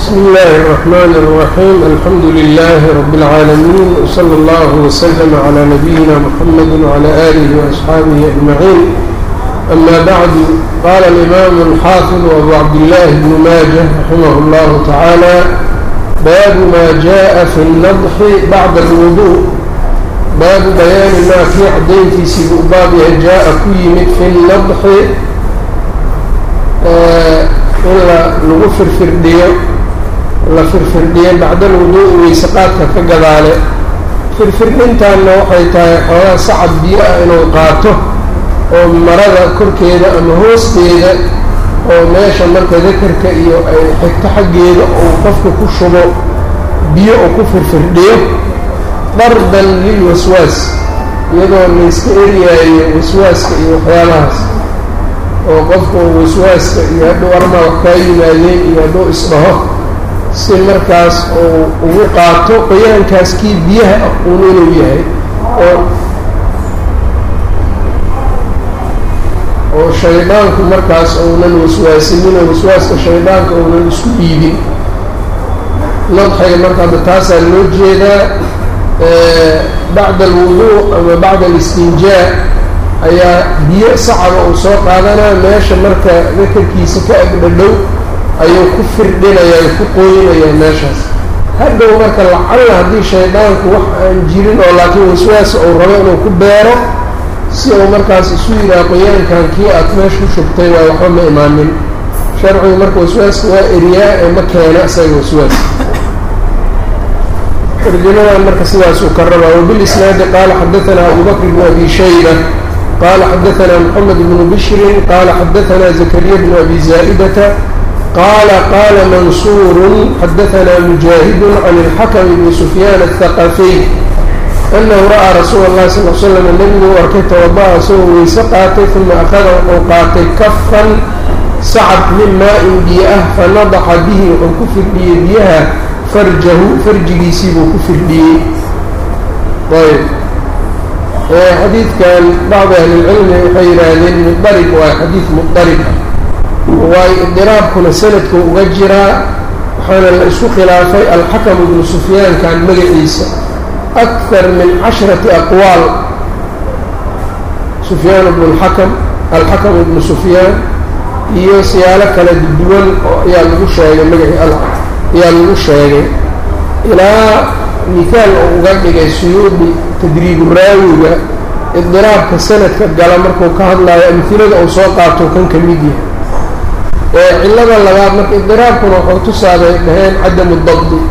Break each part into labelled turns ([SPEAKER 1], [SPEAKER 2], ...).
[SPEAKER 1] بسم الله الرحمن الرحيم الحمد لله رب العالمين وصلى الله وسلم على نبينا محمد وعلى آله وأصحابه أجمعين أما بعد قال الإمام الحافظ أبو عبد الله بن ماجه رحمه الله تعالى باب ما جاء في النضح بعد الوضوء باب بيان ما في عدين في سبوء بابها جاء كيمت في النضح in lagu firfirdhiyo la firfirdhiyo bacdal wuduu'i weyseqaadka ka gadaale firfirdhintaanna waxay tahay xoogaa sacab biyo ah inuu qaato oo marada korkeeda ama hoosteeda oo meesha marka dakarka iyo ay xigto xaggeeda uu qofka ku shubo biyo uu ku firfirdhiyo dardan lilwaswaas iyadoo layska eryaayo waswaaska iyo waxyaabahaas oo qofku waswaaska iyo hadduu armaa wax kaa yimaadeen iyo hadduu isdhaho si markaas uu ugu qaato qoyaankaas kii biyaha aquun inuu yahay oo oo shaydaanku markaas uunan waswaasininoo waswaaska shaydaanka uunan isku dhiibin nadxiga marka hadda taasaa loo jeedaa bacda alwuduu ama bacda alistinjaa ayaa biyo sacaba uu soo qaadanaa meesha marka dakarkiisa ka agdhadhow ayuu ku firdhinayaa ku qooyinayaa meeshaas hadhow marka lacalla haddii shaydaanku wax aan jirin oo laakiin waswaasa uu rabo inuu ku beero si uu markaas isu yidhaha qoyaankan kii aad meesha ku shubtay waa waxba ma imaanin sharcigu marka waswaaska waa eriyaa ee ma keena isaga waswaas tarjamadan marka sidaasuu ka rabaa wabilisnaadi qaala xadaanaa abu bakr bnu abi shayba qال xdثna محمد بن بشر qال xdثna زكريا بن أbي زائدة qال qال منصور xdثna مجاهد عن الحكم بن سفyان الثقفي أنه رأى رsuuل الlه صلى اه علي سلم نبgu arkay توضأ isagoo weyse qaatay ثuma أخada wuxuu qaatay kفا sacب min maaءin biyo ah fanadxa bihi wuxuu ku firdhiyey biyaha farjahu farjigiisii buu ku firdhiyey xadiidkan bacdi ahlilcilmi waxay yidhaahdeen mudarib waa xadiid mudarib ah waayo idiraabkuna sanadku uga jiraa waxaana la isku khilaafay alxakam ibnu sufyaankan magaciisa akar min casharati aqwaal sufyaan ibnu lxakam alxakam ibnu sufyaan iyo siyaalo kala duwan oo ayaa lagu sheegay magaci ayaa lagu sheegay ilaa mihaal oo uga dhigay suyuudi tadriibu raawiga idiraabka sanadka gala markuu ka hadlaayo amhilada uu soo qaato kan ka mid yahay ee cillada labaad marka idiraabkuna waxuu tusaaday dhaheen cadamu dabdi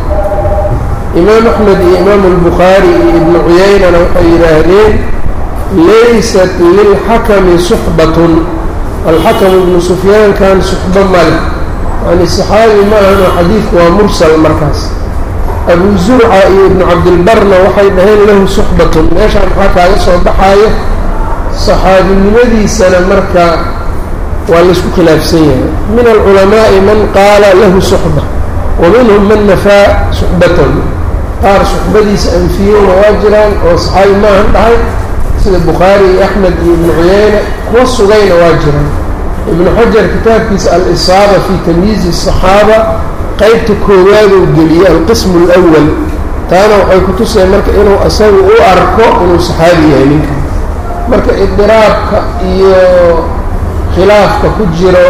[SPEAKER 1] imaam axmed iyo imaamu albukhaari iyo ibnu cuyaynana waxay yidhaahdeen laysat lilxakami suxbatun alxakam ibnu sufyaankan suxbo male yani saxaabi ma ahan oo xadiidku waa mursal markaas abu zurca iyo ibnu cabdilbarna waxay dhaheen lahu suxbatun meeshaan maxaa kaaga soo baxaayo saxaabinimadiisana marka waa laysku khilaafsan yahay min alculamaa'i man qaala lahu suxba wa minhum man nafaa suxbatahu qaar suxbadiisa anfiyeyna waa jiraan oo saxaabi maahan dhahay sida bukhaari iyo axmed iyo ibnu cuyeyne kuwa sugayna waa jiraan ibnu xajar kitaabkiisa al-isaaba fii tamyiizi asaxaaba qaybta koowaaduu geliyey alqismu alawal taana waxay ku tuseen marka inuu isagu u arko inuu saxaabi yahay ninka marka idiraabka iyo khilaafka ku jiro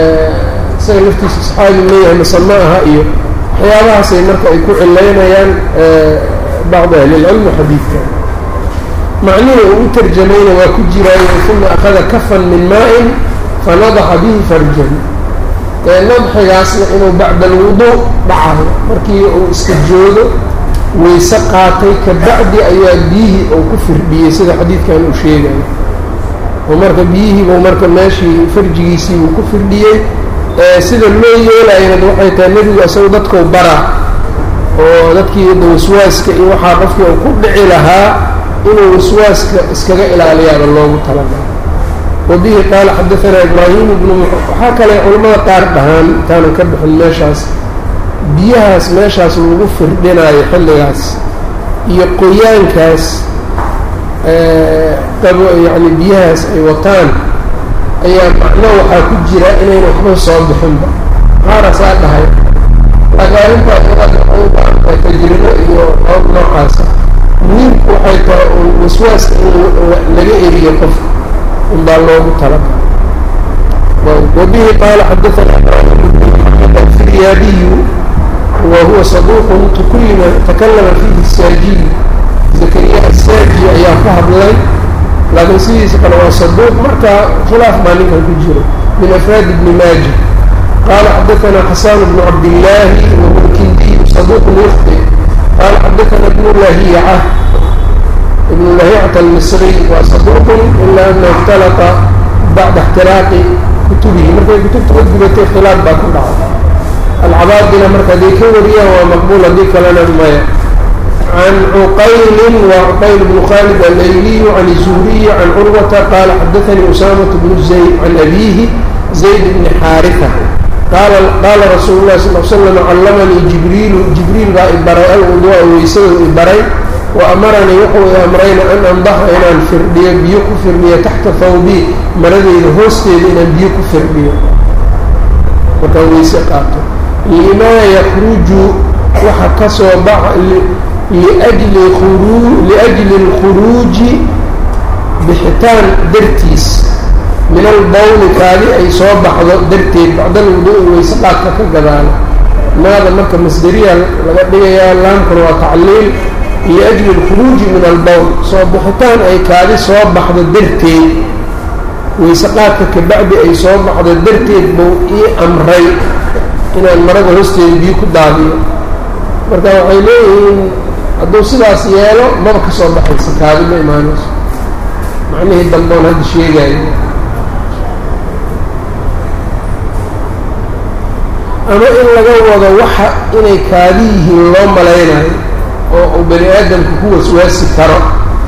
[SPEAKER 1] isaga laftiisa saxaabi leeyahay mase ma aha iyo waxyaabahaasay marka ay ku cilaynayaan bacdi ahlilcilmi xadiidka macnihii uu u tarjamayna waa ku jiraayo uma akhada kafan min maa-in fanadaxa bihi farjan nadxigaasna inuu bacda alwuduu dhacayo markii uu iska joogo weyse qaatay ka bacdi ayaa biyihii uu ku firdhiyey sida xadiidkan uu sheegayo oo marka biyihiibuu marka meeshii farjigiisii uu ku firdhiyey sida loo yeelayana waxay tahay nebigu isagu dadkau baraa oo dadkii da waswaaska iyo waxaa qofkii uu ku dhici lahaa inuu waswaaska iskaga ilaaliyaaba loogu talagalo wabihi qaala xadaanaa ibraahim ibnu waxaa kale culimmada qaar dhahaan intaanan ka bixin meeshaas biyahaas meeshaas lagu firdhinaayo xilligaas iyo qoyaankaas qabo yacni biyahaas ay wataan ayaa macno waxaa ku jira inayna waxba soo bixinba qaarasaa dhahay laakiin arrinta iyadaas waxay u baahan tahay tajribo iyo hoob noocaasa muhiimku waxay tahay un waswaaska in laga eriyo qofka in baa loogu talagala wabihi qaala xadaثana الfiryaabiyu wa huwa saduuq tukulima takalama fiihi الsaajiy zakariya asaaji ayaa ku hadlay laakiin sidiisa kale waa saduuq marka khilaaf baa ninkan ku jiro min afraad ibni maaja qaala xadaثana xasan bnu cabdillaahi wahuwa kindiyu saduuq yufti qaala xadaثana ibnu lahiica ibnu lahiicata almisriy waa saduuqun ila ana اkhtalata bacda اxtiraaqi kutubihi markay kutubta ka gubatay khilaaf baa ku dhacay alcabaadina marka hadday ka wariyaan waa maqbuul haddii kalena maya can cuqaylin waa cuqayl bnu khalid alayliyu can zuhriyi can curwata qaala xadaanii usaamatu bnu zayd can abiihi zayd bni xaarita qaala rasuulu lahi sal l slam callamanii jibriilu jibriil baa ibaray alwuduu'a weysada ibaray wa amaranii wuxuu i amrayna an andaxa inaan firdhiyo biyo ku firdhiyo taxta thawbii maradeyda hoosteeda inaan biyo ku firdhiyo markaan weyse qaato limaa yakruju waxa ka soo baxa liajli khuruu liajli اlkhuruuji bixitaan dartiis min albawli kaadi ay soo baxdo darteed bacdal wudu-i weyse qaadka ka gadaala maada marka masderiya laga dhigayaa laamkuna waa tacliil liajli اlkhuruuji min albowl soo bixitaan ay kaadi soo baxdo darteed weyse qaadka kabacdi ay soo baxdo darteed buu ii amray inaan marada hoosteeda biyo ku daadiyo marka waxay leeyihiin hadduu sidaas yeelo maba ka soo baxaysa kaadi ma imaanayso macnihii damboon hadda sheegayo ama in laga wado waxa inay kaadi yihiin loo malaynayo oo uu bani aadamka ku waswaasi karo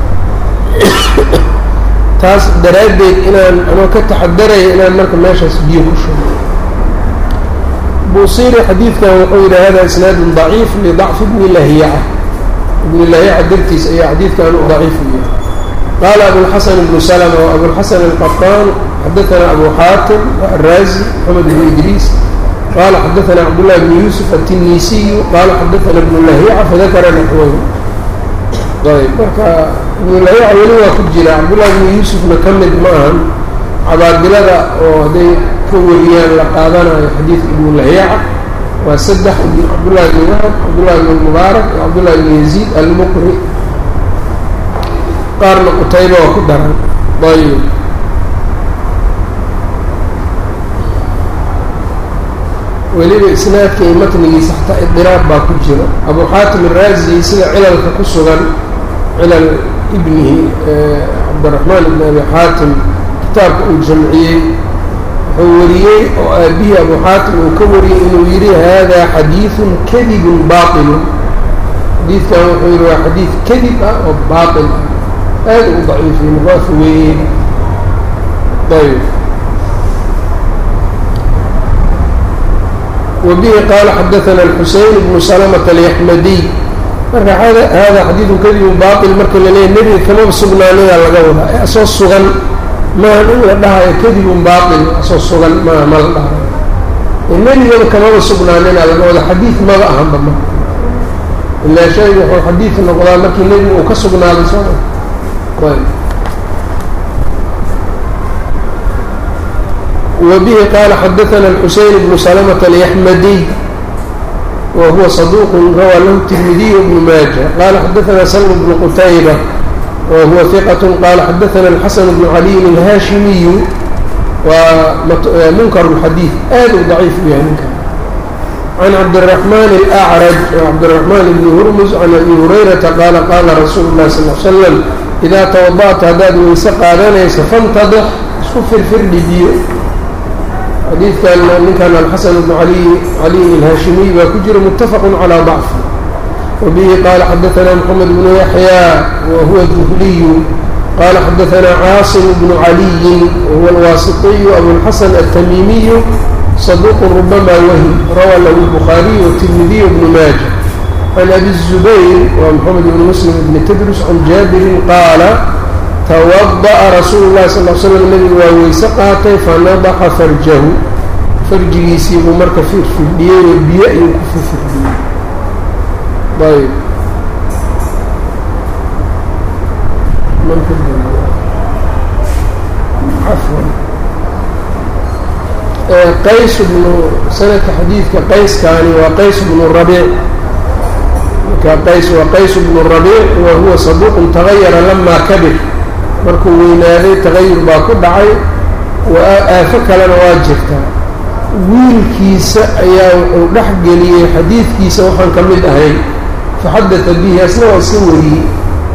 [SPEAKER 1] taas daraaddeed inaan anoo ka taxadaraya inaan marka meeshaas biyo ku shugo buusiri xadiidkan wuxuu yidhi hada isnaadun daciif lidacfi bni lahiyaca ibni lahiyaca dartiis ayaa xadiidkan u daciif u yahay qaala abulxasan ibnu salma wa abulxasan alqaطaan xadaثana abu xaatim araazi maxamed ibnu idriis qala xadaثana cabdullahi bni yuusuf aلtinisiyu qaala xadaثana ibnu lahiyaca fadakara naxwahu ayb marka ibnu lahiyaca weli waa ku jira cabdullahi bni yuusufna ka mid ma ahan cabaadilada oo hadday ka wariyaan la qaadanayo xadiidka ibnu lahiyaca waa saddex cabdullahi bni wahab cabdullahi bni mubaarak iyo cabdullahi bni yaziid almuqri qaarna qutayba waa ku daran ayb weliba isnaadka iyo matnigiisa xataa idiraab baa ku jira abu xaatim araazi sida cilalka ku sugan cilal ibnihi cabdiraxmaan ibni abi xaatim kitaabka uu jamciyey wuxuu wariyey oo aabihii abu xaatim uu ka wariyey inuu yidhi hada xadiidun kadibun baatilun xadiidkan wuxuu yidhi waa xadiid kadib ah oo baatil ah aada u daciifiyey muqaafa weeye ayb وبه qال xdثna الحuseين بن سلمة اليحmdي marka hada xadiiثu kadibu baطil marka la leeya nebiga kamaba sugnaanaya laga wadaa ee asoo sugan maaha in la dhahayo kadibun baطil asoo sugan maaha ma la dhahayo nebigaba kamaba sugnaanina laga wada xadiiث maba ahanba ma ilaa shaygu wuxuu xadiiث noqdaa markii nebigu uu ka sugnaaday sooma وبه قال xdثna الحuسين بن سلمة اليحmdي وهuوa صدوq rawى lh الترمiدي بن mاجة qال xdثna سلم بن qتيبة وهuوa ثقة qال xdثna الحسن بن علي الhاشhمي waa mnkر الxadيiث aad u ضعيif u yahay ninka عن cبدالرحمن الأعرج cبدالرحمن بن هرمز عن أبي هريرةa qال qاla رsuuل الlه صلى اه علي وسلم إdا توضأta haddaad weyse qaadanaysa فاntadx isku firfirdhi biyo xadiidkan ninkan alxasan bnu ali caliy alhaashimiy baa ku jira mutafaq calى ضacf wabihi qaala xadaثna mxamed bnu yaxya wa huwa duhliyu qala xadaثna caasim bnu caliyi wahuwa alwaasiطiyu abulxasan altamimiyu صaduq rubama wahm rawa lahu الbukhaariy wالtirmidiy bnu maaja can abi الzubayr wa mxamed bn muslim bni tdrus can jaabirin qaala twada'a rasuulu llahi sal l slam nebigu waa weyse qaatay fanadaxa farjahu farjigiisii buu marka firfirdhiyey oo biyo ayuu ku firfirdhiyey ayb afwan qays bnu sanadka xadiidka qayskaani waa qays bnu rabiic marka qays waa qays bnu rabiic wa huwa saduuqun tagayara lamaa kabir markuu weynaaday tagayur baa ku dhacay aafo kalena waa jirtaa wiilkiisa ayaa wuxuu dhex geliyey xadiidkiisa waxaan ka mid ahayn faxadata bihi asna waa iska wariyey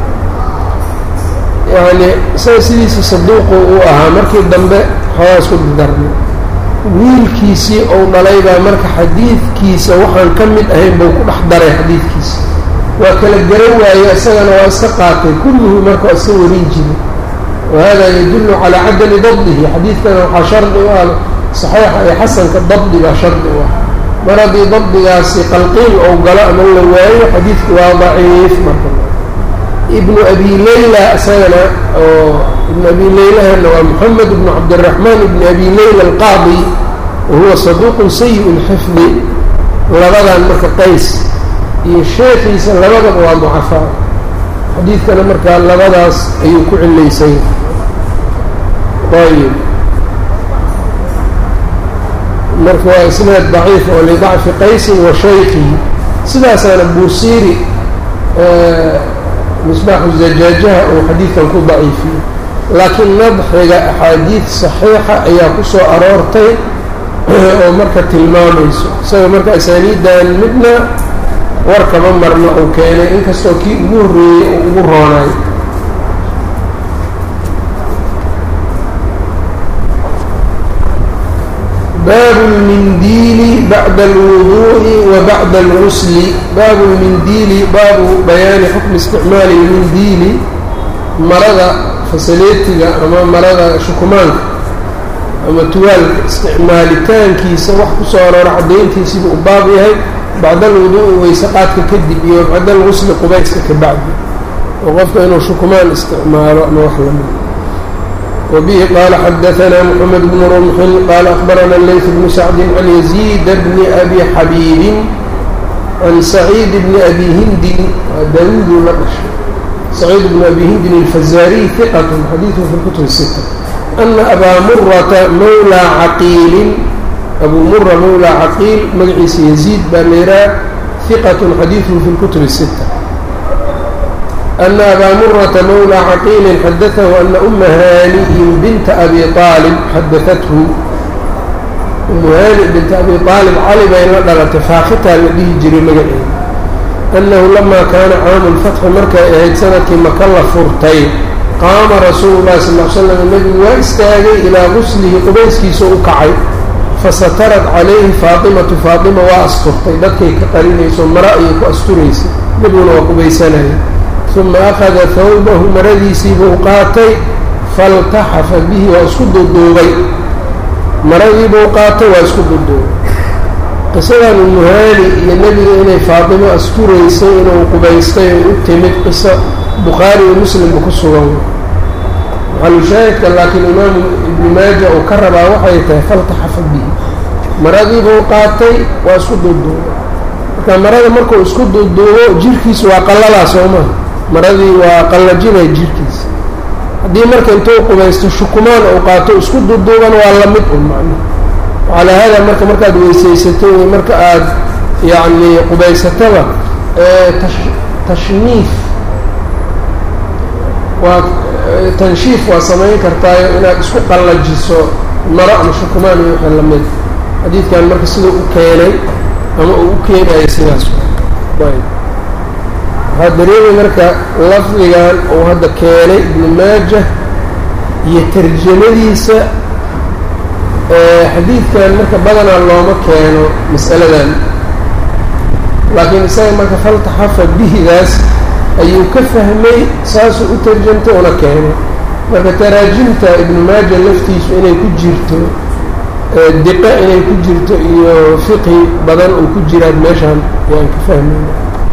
[SPEAKER 1] yacni isaga sidiisa saduuqu uu ahaa markii dambe xoogaa isku dardarmay wiilkiisii ou dhalay baa marka xadiidkiisa waxaan ka mid ahayn buu ku dhex daray xadiidkiisa waa kala garan waaye isagana waa iska qaatay kulluhu marka waa iska warin jiray wahada yadullu calaa cadami dabdihi xadiidkana waxaa shardi u ah saxiixa iyo xasanka dabdi baa shardi u ah mar haddii dabdigaasi qalqiil ou galo ama la waayo xadiidku waa daciif marka ibnu abi leyla isagana oo ibnu abi leylahana waa moxamed ibnu cabdiraxmaan ibni abi leyla alqaadi wa huwa saduuqun sayi lxifdi labadan marka qays iyo sheekiisa labadaba waa mucafaa xadiidkana markaa labadaas ayuu ku cilaysay ayb marka waa isnaad daciif oo lidacfi qaysin wa shaykihi sidaasaana buusiiri misbaaxu zajaajaha uu xadiidkan ku daciifiyey laakiin nadxiga axaadiid saxiixa ayaa ku soo aroortay oo marka tilmaamayso isaga marka asaaniiddan midna warkama marna uu keenay inkastoo kii ugu horreeyey uu ugu roonaay baabu lmindiili bacda alwuduu'i wa bacda algusli baabu lmindiili baabu bayaani xukmi isticmaali lmindiili marada fasaleetiga ama marada shukumaanka ama tuwaalka isticmaalitaankiisa wax ku soo aroora caddayntiisiibuu u baab yahay bacda alwuduu'i weyse qaadka kadib iyo bacda algusli qubayska ka bacdi oo qofka inuu shukumaan isticmaalo ama wax lamid وبه قال xdثna محمد بن رمح qال أخبرنا الليث بن سعد عن يزيد بن أبي xبيب عن سعيد بن أبي هند dاود la dhشhay سعيد بن أبي هند الفزاري ثقة xadيثه في الكتب الستة أن أbا مرة mولى عقيل أbو مرة mولى عقيل magaciisa يزيد baa lيraa ثقة xadيثه في الكتب الستة أن أbا مرة mولى عقيل xdثه أن أم hانئ بنت أbي طالب xdثته أم hانئ بنت أbي طالب cali bay la dhalatay faakitaa la dhihi jiray magaceeda أنه لما kاana cاam الفتح markay ahayd sanadkii maka la furtay qaama rasuul الlahi صلى اه sلم nebigu waa istaagay ilىa غuslihi qubayskiisa u kacay fasatarad calayhi faaطimaةu faaطima waa asturtay dadkay ka qarinayso mara ayay ku asturaysay nebiguna waa qubaysanaya uma akhada hawbahu maradiisiibuu qaatay faltaxafa bihi waa isku duduubay maradiibuu qaatay waa isku duduubay qisadan umuhaani iyo nebiga inay faatimo asturaysay inuu qubaystay oo u timid qiso bukhaari iyo muslimba ku sugan maxalushaahidka laakiin imaamu ibni maaja uu ka rabaa waxay tahay faltaxafa bihi maradiibuu qaatay waa isku duduubay marka marada markuu isku duduubo jirkiisu waa qalalaa soo maha maradii waa qallajinay jirkiisa haddii marka intuu qubaysto shukumaan uu qaato isku duduuban waa la mid un macna calaa haadaa marka markaad weysaysato iyo marka aad yacni qubaysataba tashniif waa tanshiif waa samayn kartaayo inaad isku qallajiso maro ama shukumaan iyo wixii lamid xadiidkan marka siduu u keenay ama uu u keenayo sidaas waxaa dareemay marka lafdigan uu hadda keenay ibnu maajah iyo tarjamadiisa xadiidkan marka badanaa looma keeno mas'aladan laakiin isaga marka faltaxafa bihidaas ayuu ka fahmay saasuu u tarjamtay una keenay marka taraajimta ibnu maaja laftiisu inay ku jirto diqa inay ku jirto iyo fiqhi badan uu ku jiraan meeshaan ayaan ka fahmayna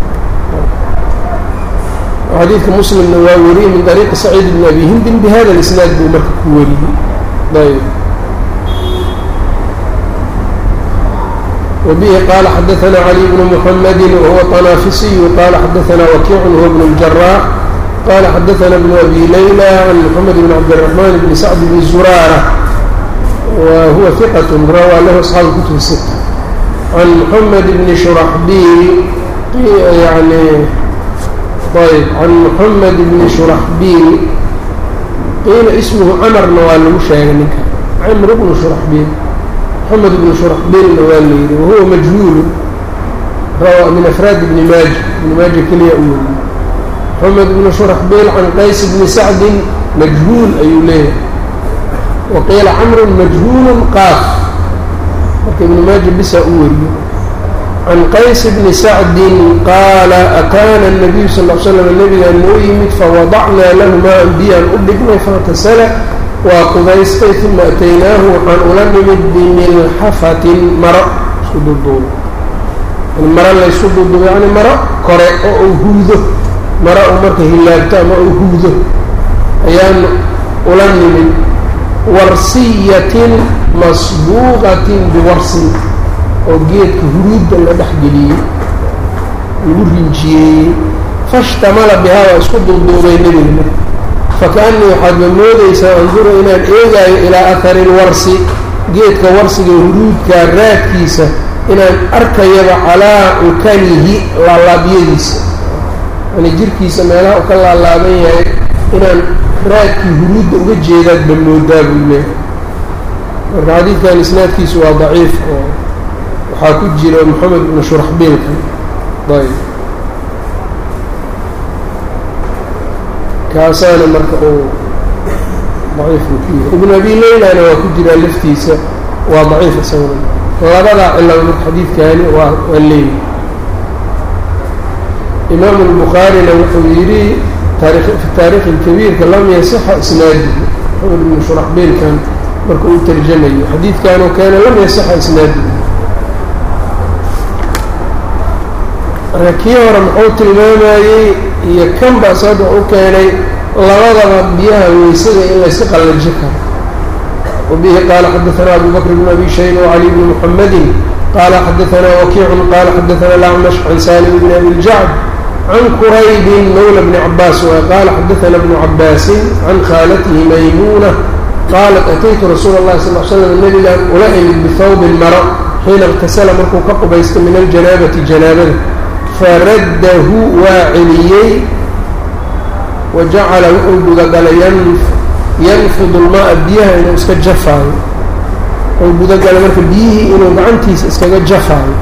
[SPEAKER 1] xadiidka muslimna waa wariyey min طariiqi saciid bn abi hindin bihada اlisnaad buu marka ku wariyey ayb وبه قال xdثna علي بن محمد وهو طنافسي قال xdثna وكيع هو بن الجراح قال xdثna بن أbي ليلى عن محمد بن عبدالرحمن بن سعد بن زرارة وهو ثقة rawى lh أصحاaب الكتب الستة عن محمد بن شhرحبيل يعني ayb عن محمد بن شhرحبيل qiila اسمه cمرna waa lagu sheegay ninka cمر بن شhرحبيل محمد بن شhرحبيلna waa la yidhi وهuوa مجهuل rawى min أفrاad بن maaجة بن maaجة keliya u weriye محمد بن شhرحبيل عن qays بن سعد مجهuل ayuu leeyahay وqiila cمر مجهuل qاaf marka iبن maaجة bisa u weriye عن qays بن سعد qaala أkاna النبي صلى اه عل سلم نبgaa noo yimid faوaضacnaa lahu maa biyaan u dhignay faاغtasla waa qubaystay uma ataynaahu waxaan ula nimid bimilxafatin maro isku duuduubo maro laysku duuduubo yani maro kore oo uu huudo maro uu marka hilaabto ama uu huudo ayaan ula nimid warsiyatin masbuuqatin biwarsin oo geedka huruudda la dhexgeliyey lagu rinjiyeeyey fashtamala bihaa waa isku duuduubay nebiga fakaanii waxaadba moodaysaa anduru inaan eegaayo ilaa ahari lwarsi geedka warsiga huruudka raadkiisa inaan arkayaba calaa cukanihi laalaabyadiisa yani jirkiisa meelaha u ka laalaaban yahay inaan raadkii huruudda uga jeedaadba moodaa buu leehay marka xadiidkan isnaadkiisu waa daciif oo waxaa ku jira moxamed ibnu shuraxbiilka ayb kaasaana marka uu daciifku ku yahay ibnu abi leylana waa ku jiraa laftiisa waa daciif isaguna labadaa cilaba mid xadiidkaani waa waa leeyahy imaamu الbukhaarina wuxuu yidhi fi taarikhi اkabiirka lam yasixa isnaadihi maxamed ibnu shuraxbiilkan marka uu tarjamayo xadiidkanoo keena lam yasixa isnaadihi marka kii hore muxuu tilmaamayey iyo kan baa sababta u keenay labadaba biyaha weysada in layska qallaji karo wabihi qaala xadaثna abu bakr bn abi shayba wcali bni muxamadi qaala xadaثna wakiicun qaala xadaثna lacmash can salim bn abi ljacd can quraybin mawla bni cabaas qaala xadaثna bnu cabaasin can khaalatihi maymuna qaalat ataytu rasuula اllahi sal l slam nabigaan ula imid bihawbin maro xiina اktasala markuu ka qubaysto min aljanaabati janaabada faraddahu waa celiyey wa jacala wuxuu gudagalay yanfudu lmaaa biyaha inuu iska jafaayo wuxuu gudagalay marka biyihii inuu gacantiisa iskaga jafaayo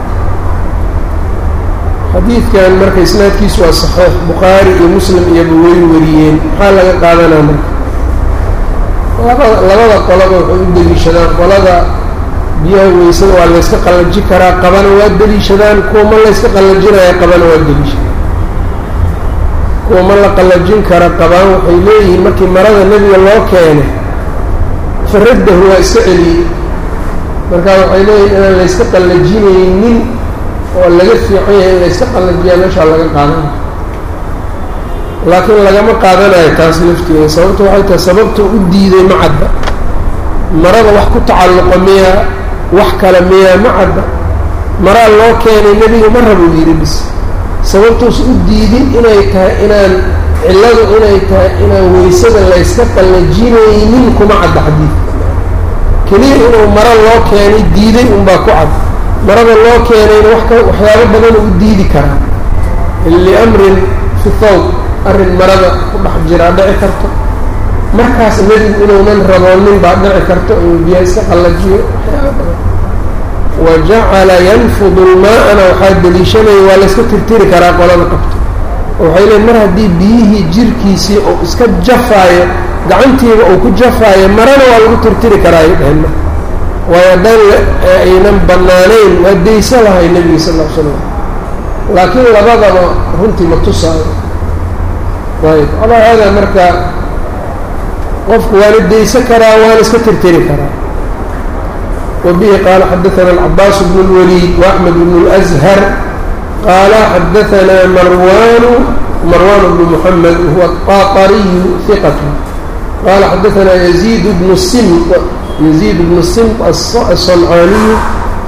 [SPEAKER 1] xadiidkan marka isnaadkiisu waa saxiix bukhaari iyo muslim iyoba way wariyeen maxaa laga qaadanaa marka laba labada qolaba waxay u deliishadaan qolada biyaha weysada waa layska qallaji karaa qabana waa deliishadaan kuwa ma layska qallajinaya qabana waa deliishadaan kuwa ma la qallajin kara qabaan waxay leeyihiin markii marada nebiga loo keenay faraddahu waa iska celiyey markaa waxay leeyihin inaan layska qallajinaynin oo laga fiican yahay in layska qallajiyaa meeshaa laga qaadanayo laakiin lagama qaadanayo taas lafteeda sababta waxay tahay sababta u diiday ma cadda marada wax ku tacalluqa miyaa wax kale miyaa ma cadda maraa loo keenay nebiga ma rabuu yidhi bis sababtuus u diidin inay tahay inaan cilladu inay tahay inaan weysada layska qallajinaynin kuma cadda xadiidka keliya inuu maro loo keenay diiday unbaa ku cad marada loo keenayna wax ka waxyaabo badan u diidi karaa liamrin fi thawb arrin marada ku dhex jiraa dhici karto markaas nebigu inuunan raboonin baa dhici karto inuu biyaha iska qallajiyo waxyaaba badan wa jacala yanfudu lmaa'ana waxaa deliishanaya waa layska tirtiri karaa qolada qabto oo waxay leeyn mar haddii biyihii jirkiisii uu iska jafaayo gacantiiba uu ku jafaayo marana waa lagu tirtiri karaa ay dheheen marka waayo haddaan aynan bannaanayn waa daysa lahay nebiga sal ll ly slam laakiin labadaba runtii ma tusaayo ayb alaa haadaa marka qofku waana daysa karaa waana iska tirtiri karaa وبه قال xdثna العباس بن الوليد وأحمد بن الأزهر قال xdثna مروان مروان بن محمد وهو الطاطري ثقة قال xdثna يزيد بن السمط يزيد بن السمط الصنعاني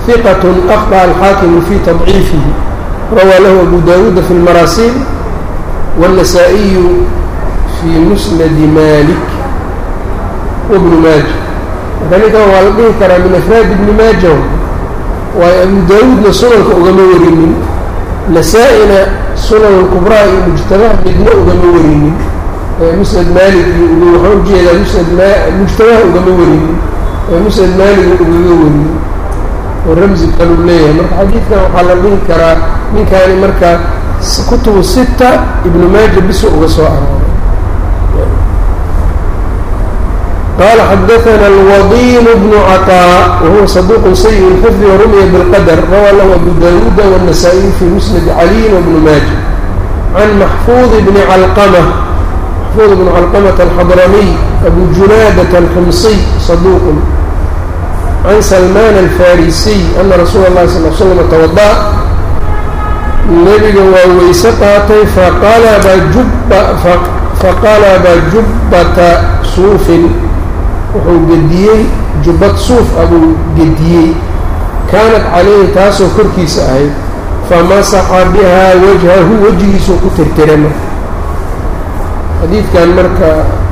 [SPEAKER 1] ثqة أخطأ الxاakم في تضعيiفه rawى lh أbو dاوuد في المrاsيل والنسائي في مسند مالك وبن mاجة marka ninkan waa la dhihi karaa min أفrاad بن mاجة waayo أbو dاوuudna sunanka ugama warinin نساa'ina sunan الكبرىa iyo مجتمع midna ugama warinin musnad malik waxaa ujeedaa musnad mujtamaha ugama warinin musnad maaliga ugaga warinin oo ramzi kaluu leeyahay marka xadiidkan waxaa la dhihi karaa ninkaani marka kutubu sita ibnu maaja biso uga soo arooray qaala xadaثana alwadiin bnu caطاء wahuwa صaduq sayi اlxifdi warumiya bاlqadr rawaa lahu abu dawuuda wالnasaa-iy fi musnad caliyin wbnu maaja can maxfuud bni calqmة محفوظ بن علقمة الحضرمي أبو جنادة الحمصي صدوق عن سلمان الفارسي أن رسول الله صلى الله عليه وسلم توضأ نبga waa weyse qaatay faqalba jubbata suufin wuxuu gediyey jubbad suuf abuu gediyey kaanat calayhi taasoo korkiisa ahayd famasaxa bihaa wajhahu wejigiisuu ku tirtirama xadiidkan marka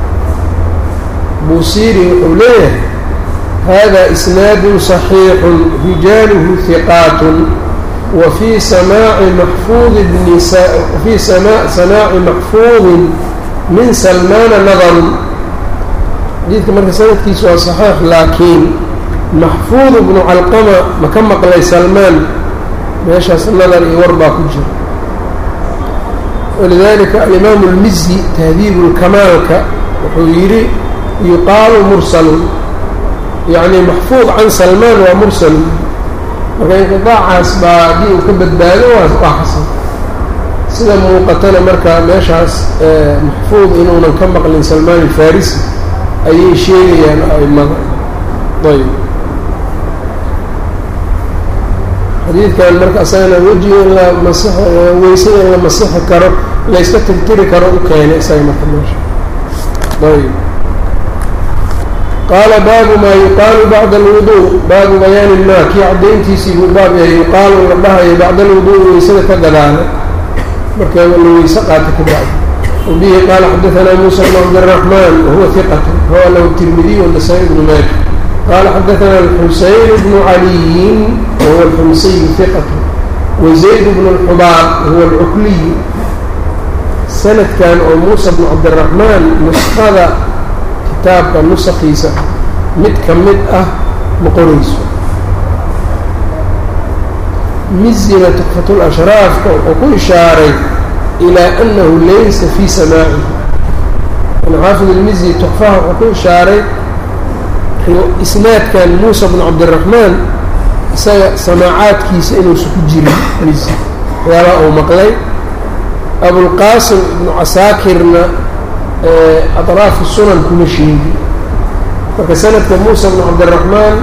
[SPEAKER 1] buusiiri wuxuu leeyahay hada isnaadu صaxiixu rijaaluhu hiqaatun wa fii samaaci maxfuudi bni wafii samaaci maxfuudin min salmaana nadarun xadiidka marka sanadkiisu waa صaxiix laakiin maxfuud bnu calqama ma ka maqlay salmaan meeshaas nadar iyo war baa ku jira walidalika alimaamu اlmizi tahdiibu lkamaalka wuxuu yidhi yuqaalu mursalun yacni maxfuud can salmaan waa mursalun marka inqiطaacaas baa haddii uu ka badbaado waa xasan sida muuqatana marka meeshaas maxfuud inuunan ka maqlin salmaan alfarisi ayay sheegayaan aimada ayb xadiidkan marka asagana wejiga in la mas weysada in la masixi karo layska tirtiri karo u keenay isaga marka meesha ayb qaala baabu maa yuqaalu bacda alwudu baabu bayaani maa kii caddayntiisii buu baab yahay yuqaalu la dhahayo bacda alwudu weysada ka gadaala marka la weyse qaata ka bacdi wabihi qaala xadaanaa muusa bn cabdiraxmaan wahuwa hiqat rawa lahu tirmidiy wanasaa-i bnu maaja qala xadaثna الxuseyn bnu عaliyin wahuwa اlxumsiy hiqat wazayd bnu اlxubaar wahuwa اlcukliy sanadkan oo muusa bnu cabdiraxmaan nuskhada kitaabka nusakiisa mid ka mid ah ma qorayso mizina tukfat lashraafka wuxuu ku ishaaray ilaa anahu laysa fii samaacihi xaafid ilmizi tukfaha wuxuu ku ishaaray isnaadkan muusa bnu cabdiraxmaan isaga samaacaadkiisa inuusa ku jirin mizi waxyaalaha uu maqlay abulqaasim ibnu casaakirna aطraafu sunan kuma sheegi marka sanadka muusa bnu cabdiraxmaan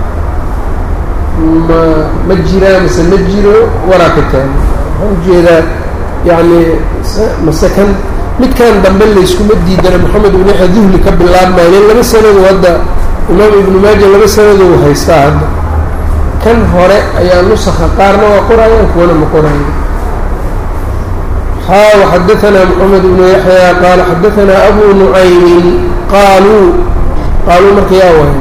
[SPEAKER 1] ma ma jiraa mise ma jiro waraa ka taagi waxaan ujeedaa yacni mase kan midkan dambe layskuma diidana moxamed ibn yaxya duhli ka bilaabmayo in laba sanado hadda imaam ibnu maaja laba sanadou haystaa hadda kan hore ayaa nusakha qaarna waa qorayaan kuwana ma qoraya haa waxadaanaa moxamed ibnu yaxya qaala xadaanaa abu nucaymin qaaluu qaaluu marka yaa waay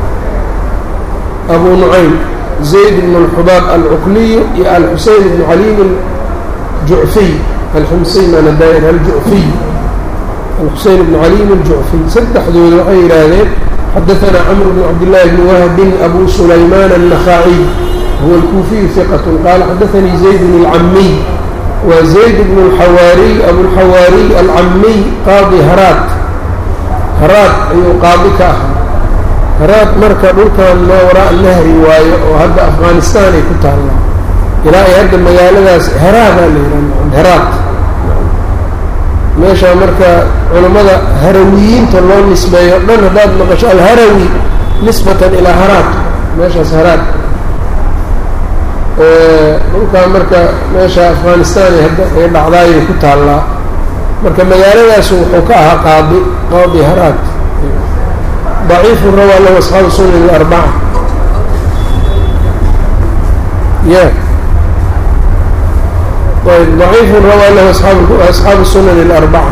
[SPEAKER 1] abu nucaym zayd bn اlxubaab alcukliyu iyo alxuseyn bnu caliim jucfiy alxumsiy maanadaayir aljucfiy alxuseyn bnu caliim aljucfiy saddexdooda waxay yidhaahdeen xadaanaa camr bn cabdillaahi bni wahbin abu sulaymaan النakhaciy huwa alkuufiyu hiqat qaala xadaanii zayd bn اlcamiy wa zayd bn اlxawaariy abulxawaariy alcamiy qaadi haraat haraat ayuu qaadi ka ahaa haraat marka dhulkan maa waraa nahri waayo oo hadda afghanistan ay ku taallaa ilaa ay hadda magaaladaas heraadaa la yidhaha heraat meeshaa marka culammada harawiyiinta loo nisbeeyo dhan haddaad maqasho alharawi nisbatan ilaa haraat meeshaas haraat dhulkaa marka meesha afghanistan ay hadda ay dhacdaayay ku taallaa marka magaaladaasu wuxuu ka ahaa qaadi qaadi haraat daciifu rawaa lahu asxaabu sunan alarbaca ya ayb ضaciifu rawaa lahu asxaabu الsunan الأربcة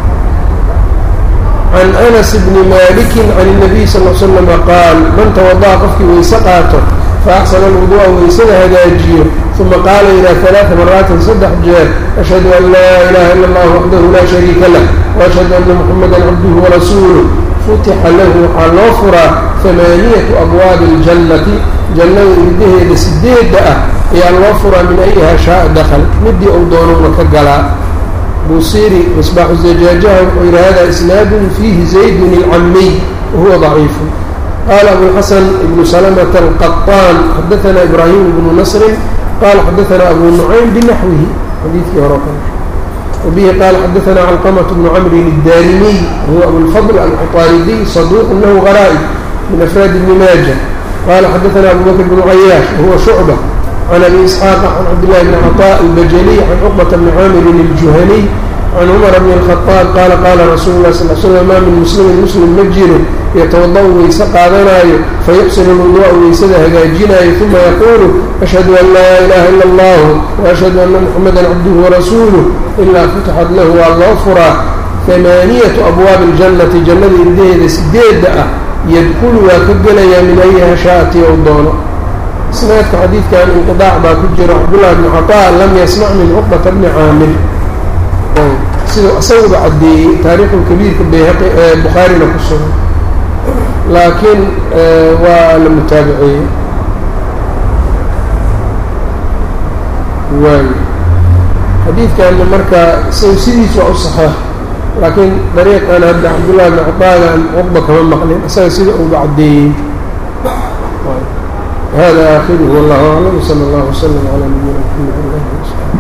[SPEAKER 1] can أنس bni maliki can النabiy sal ل slm qaal man tawadaأa qofkii weyse qaato faaxsana alwuduu'a weysada hagaajiyo uma qaala ilaa ثalaaثa maraatin saddex jeer ashhadu an laa ilaha ila اllah waxdahu laa shariika lah وashhadu ana muxamada cabduhu warasuuluh futixa lahu waxaa loo furaa hamaaniyatu abwaabi اljannati jannada irdaheeda sideedda ah ayaa loo furaa min ayiha shaaa dakl midii uu doonowna ka galaa buusiri misbaaxu zajaajaha wuxuu yihi hada isnaadun fiihi zaydun ilcamiy wahuwa ضaciifu qala abulxasan ibnu salamata alqaطaan xadaana ibraahim ibnu nasrin qala xadaana abu nucaym binaxwihi xadiidkii hore kale wabihi qaala xadaana calqamaة bnu camrin الdarimiy wahuwa abulfadl alcuطaaridiy saduuq lahu garaa'ib min afraad ibni maaja qala xadaana abu bakr bnu cayaash wahuwa shucba can abi isxaaqa can cabdillahi bni caطاء albajaliy can cuqbata bni caamirin الjuhaniy can cumar bni الkhطaab qaala qaala rasuulu lah sal slm maa min muslimin muslim ma jiro yatawada-u weyse qaadanaayo fayuxsinu lwuduu'a weysada hagaajinaayo uma yaquulu ashhadu an laa ilaha ila اllahu waashhadu ana muxamada cabduhu warasuuluh ilaa futixat lahu waa loo furaa hamaaniyatu abwaabi اljannati jannada irdaheeda sideedda ah yadkulu waa ka gelayaa min ayiha shaati ou doono isnaadka xadiidkan inqidaac baa ku jira cabdullahi bni caطaa lam yasmac min cuqbata bni caamir siduu isaguba caddeeyey taariikhulkabiirka bayhaqi ee bukhaarina ku sugan laakiin waa la mutaabiceeyey waay xadiidkanna marka isagu sidiis waa u saxeex laakiin dariiqan hadda cabdullahi bni caطaagan cuqba kama maqlin isaga sida uba caddeeyey hada aakhiruhu wallahu aclam wsala allahu wslam calaa nabiyina mxamed